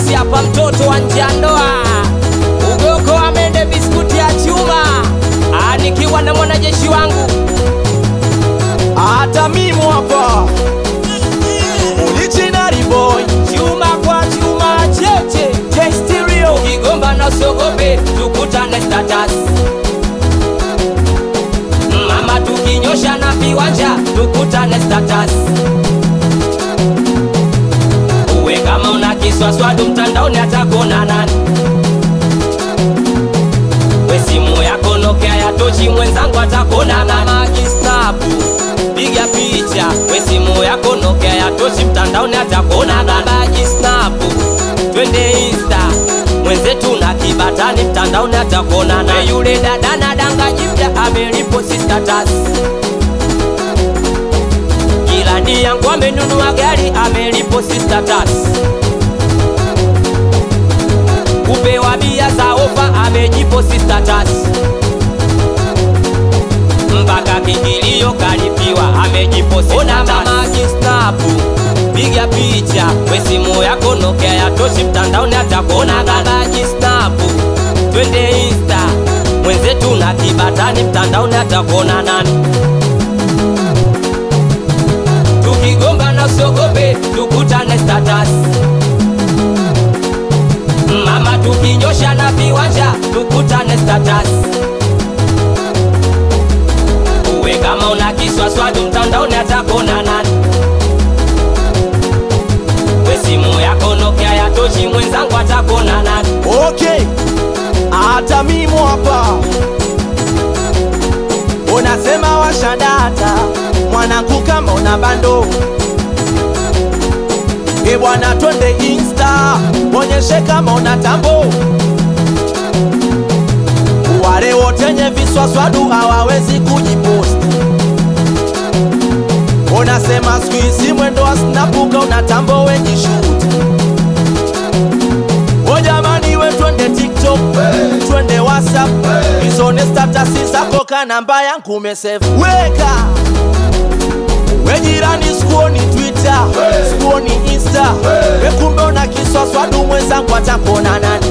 Isi hapa mtoto wa nje ya ndoa, ugoko amende biskuti ya chuma, Ah, nikiwa na mwanajeshi wangu hata mimi hapa original boy chuma kwa chuma cheche J-Stereo ukigomba na usiogope, tukutane status. Mama tukinyosha na viwanja, tukutane status. Uwe kama una kiswaswadu mtandaoni, atakuona nani? We simu yako Nokia ya tochi, mwenzangu atakuona nani? Majistabu piga picha, we simu yako Nokia ya tochi, mtandaoni atakuona nani? Majistabu twende Insta mwenzetu na kibatani mtandaoni atakuona na yule dada na danga jipya ameliposti status. Jirani yangu amenunua gari ameliposti status. Kupewa bia za ofa amejiposti status. Mpaka kingilio kalipiwa amejiposti Ona mama kistabu piga picha we simu yako Nokia ya toshi mtandaoni atakuona baba jistabu twende Insta mwenzetu na kibatani mtandaoni atakuona nani tukigomba na usiogope tukutane status mama tukinyosha na viwanja tukutane status uwe kama una kiswaswadu mtandaoni atakuona nani we simu yako Nokia ya tochi mwenzangu atakuona nani okay hata mimi hapa unasema washadata mwanangu kama una bando e bwana twende insta onyeshe kama una tambo wale wotenye viswaswadu hawawezi kujiposti unasema skuizi mwendo wa snapuka una tambo wejishuti o jamani we twende tiktok twende whatsapp izone statasi zako ka namba yangu umesave weka we jirani sikuoni twitter sikuoni insta we kumbe una kiswaswadu mwenzangu atakuona nani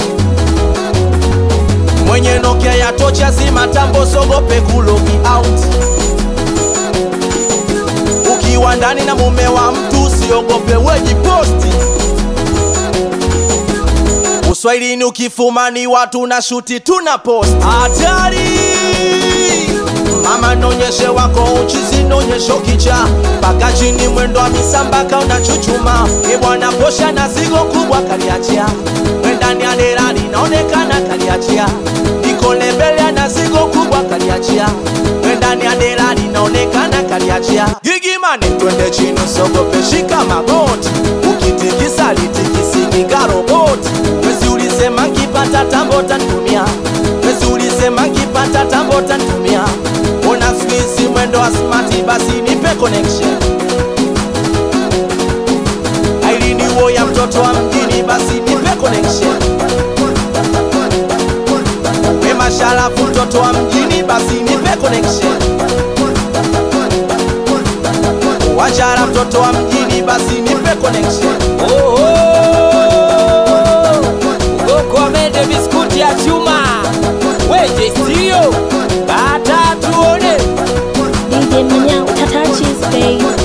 mwenye nokia ya tocha zima tambo sogope kulogi out ukiwa ndani na mume wa mtu usiogope wejiposti uswahilini ukifumani watu na shuti tuna post hatari mama nonyeshe wako uchizi nonyesho kicha mpaka chini mwendo wa misambaka unachuchuma ibwana posha na zigo kubwa kaliachia wendani ya dera linaonekana kaliachia iko lebele na zigo kubwa kaliachia wendani ya dera linaonekana kaliachia gigimane twende chini usogope shika magoti ukitikisa litikisiki roboti wesi ulisema nkipata tambo tantumia wesi ulisema nkipata tambo tantumia ona skuizi mwendo wa smati basi nipe connection ailini wo ya mtoto wa mjini basi nipe connection we masharafu mtoto wa mjini basi nipe connection wachara mtoto wa mjini basi nipe connection Oh, oh. Ugoko amende biskuti ya chuma weje sio kata tuone DJ Manyao, Tata Cheese, babe.